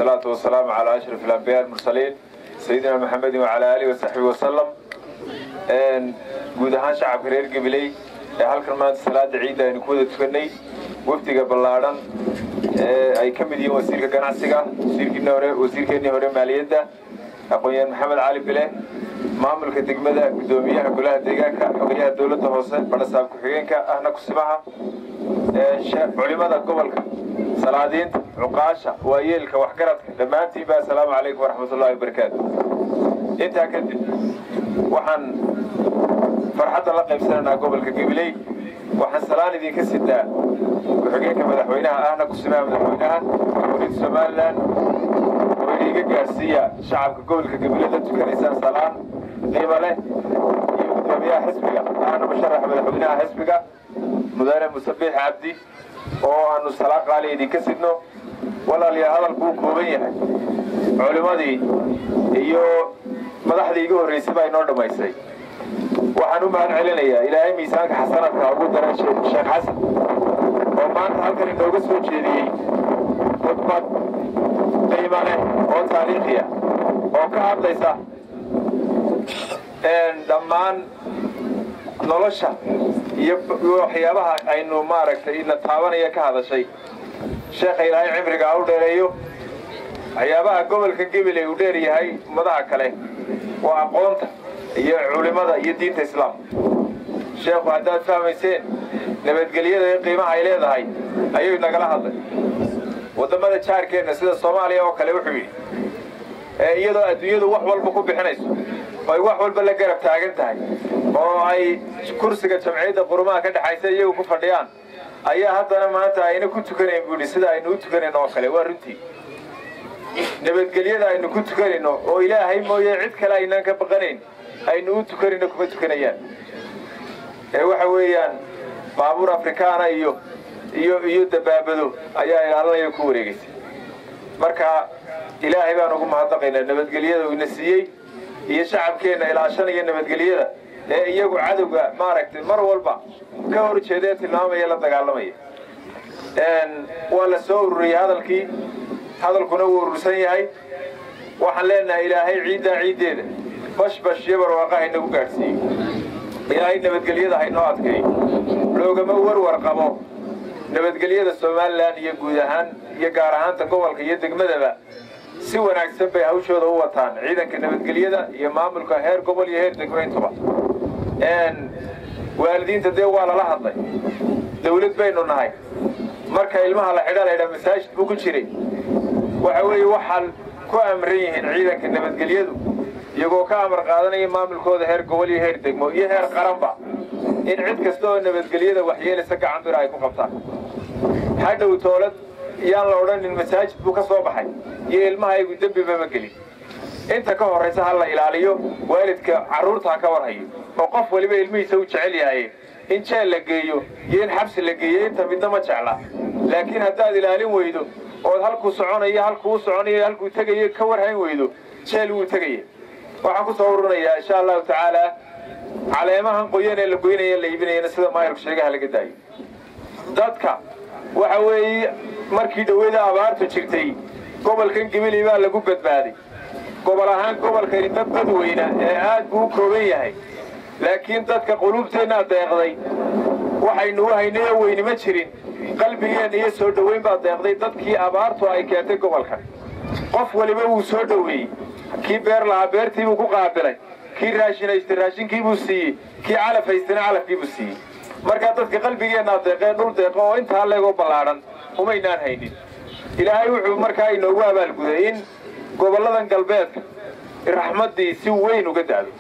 والصلاة والسلام على أشرف الأنبياء المرسلين سيدنا محمد وعلى آله وصحبه وسلم guud ahaan shacabka reer gabiley ee halkan maanta salaada ciidda aynu ku wada tukanay wafdiga ballaadhan ee ay ka mid yihiin wasiirka ganacsiga wasiirkiina hore wasiirkeennii hore maaliyadda aqoon-yahan maxamed cali bile maamulka degmada guddoomiyaha golaha deegaanka ogayaha dowladda hoose badhasaab ku-xigeenka ahna kusimaha culimada gobolka salaadiinta cuqaasha waayeelka waxgaradka dhammaantiinba assalaamu calaykum waraxmatullahi wabarakaatu intaa kadib waxaan farxadda la qaybsanaynaa gobolka gabiley waxaan salaan idinka sidaa ku-xigeenka madaxweynaha ahna kusimaha madaxweynaha jamhuuriyadda somalilan oo idiiga gaarsiiya shacabka gobolka gabiley la tukanaysaan salaan qiimo leh iyo guddoomiyaha xisbiga ahna musharaxa madaxweynaha xisbiga mudane musabiix cabdi oo aanu salaan qaali idinka sidno walaaliyaa hadalku uu kooban yahay culimmadii iyo madaxdii iga horraysay baa inoo dhammaystay waxaan u mahad celinayaa ilaahay miisaanka xasanadka ugu daran sheekh xasan oo maanta halkan inooga soo jeediyey khudbad qiimo leh oo taariikhiya oo ka hadlaysa dhammaan nolosha iyo waxyaabaha aynu maaragtay na taabanaya ka hadashay sheekha ilaahay cimriga u dheereeyo waxyaabaha gobolka gabiley uu dheer yahay ummadaha kale waa aqoonta iyo culimmada iyo diinta islaamka sheekhu haddaad fahmayseen nabadgelyada iyo qiimaha ay leedahay ayuu nagala hadlay waddamada jaarkeenna sida soomaaliya oo kale wuxuu yidhi ee iyadoo adduunyadu wax walba ku bixinayso oo ay wax walba la garab taagan tahay oo ay kursiga jamciyadda qurumaha ka dhexaysa iyagu ku fadhiyaan ayaa haddana maanta ayna ku tukanayn buu yidhi sida aynu u tukanayno oo kale waa runtii nabadgelyada aynu ku tukanayno oo ilaahay mooye cid kale aynaan ka baqanayn aynu u tukanayno kuma tukanayaan ee waxa weeyaan baabuur afrikaana iyo iyo iyo dabaabado ayaa ilaalinaya ku wareegaysay marka ilaahay baan ugu mahadnaqaynaa nabadgelyada uu ina siiyey iyo shacabkeenna ilaashanaya nabadgelyada ee iyagu cadowga maaragtay mar walba ka hor jeeda ee tilmaamaya la dagaalamaya waa la soo ururiyey hadalkii hadalkuna wuu urursan yahay waxaan leenahay ilaahay ciiddaa ciiddeeda bashbash iyo barwaaqa haynagu gaadhsiiyo ilaahay nabadgelyada haynoo adkeeyo loogama warwar qabo nabadgelyada somalilan iyo guud ahaan iyo gaar ahaanta gobolka iyo degmadaba si wanaagsan bay hawshooda u wataan ciidanka nabadgelyada iyo maamulka heer gobol iyo heer degmayntuba waalidiinta dee waa lala hadlay dawlad baynu nahay marka ilmaha la xidha laydhaa masaajid buu ku jiray waxa weeye waxaa ku amran yihiin ciidanka nabadgelyadu iyagoo ka amar qaadanaya maamulkooda heer gobol iyo heer degmo iyo heer qaranba in cid kasta oo nabadgelyada waxyeelaysa gacan bira ay ku qabtaan hadhow toolad yaan la odhanin masaajid buu ka soo baxay iyo ilmahaygu dembiba ma gelin inta ka horraysa ha la ilaaliyo waalidka carruurta ha ka warhayo oo qof waliba ilmihiisa u jecel yahay in jeel la geeyo iyo in xabsi la geeyo inta midna ma jecla laakiin haddaad ilaalin weydo ood halkuu soconayo halkuu u soconayo halkuu tegayo ka warhayn weydo jeel wuu tegaya waxaan ku soo ururinayaa insha allahu tacaalaa caleemahan qoyan ee la goynaya la iibinayana sida maayarku sheegaha laga daayo dadka waxa weeye markii dhawada abaartu jirtay gobolkan gabiley baa lagu badbaaday gobol ahaan gobolkani dad dadweyna ee aad buu u kooban yahay laakiin dadka quluubteennaa deeqday waxaynu u haynayoo weyni ma jirin qalbigeenna iyo soo dhoweyn baa deeqday dadkii abaartu ay keentay gobolkan qof waliba wuu soo dhoweeyey kii beer lahaa beertiibuu ku qaabilay kii raashin haystay raashinkiibuu siiyey kii calaf haystayna calafkiibuu siiyey markaa dadka qalbigeennaa deeqee dhul deeqo oo intaa leegoo ballaadhan umaynaan haynin ilaahay wuxuu markaa inoogu abaalguday in gobolladan galbeedka raxmaddii si weyn uga da'do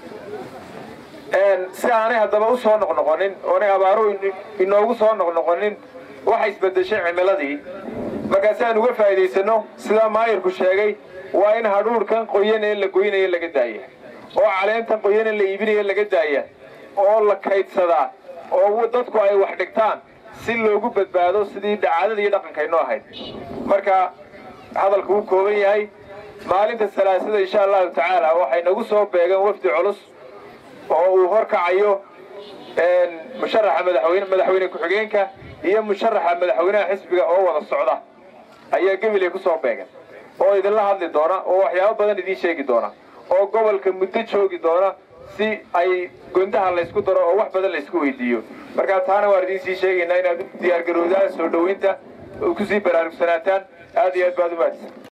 si aanay haddaba u soo noqnoqonin oonay abaaruhu inoogu soo noqnoqonin waxa isbeddeshay cimiladii markaasi aan uga faa'iidaysanno sidaa maayirku sheegay waa in hadhuudhkan qoyan ee la goynaya laga daaya oo caleentan qoyan ee la iibinaya laga daaya oo la kaydsadaa oo dadku ay wax dhigtaan si loogu badbaado sidii caadada iyo dhaqankaynoo ahayd marka hadalku u kooban yahay maalinta salaasada insha allahu tacaala waxay nagu soo beegeen wafdi culus oo uu horkacayo musharaxa madaxweyne madaxweyne ku-xigeenka iyo musharaxa madaxweynaha xisbiga oo wada socda ayaa gabiley ku soo beegan oo idinla hadli doona oo waxyaabo badan idiin sheegi doona oo gobolka muddo joogi doona si ay gondaha laysku daro oo wax badan laysku weydiiyo markaa taana waan idiin sii sheegaynaa inaad u diyaargaroodaan soo dhoweynta oo kusii baraarugsanataan aad iyo aad baad u mahadsan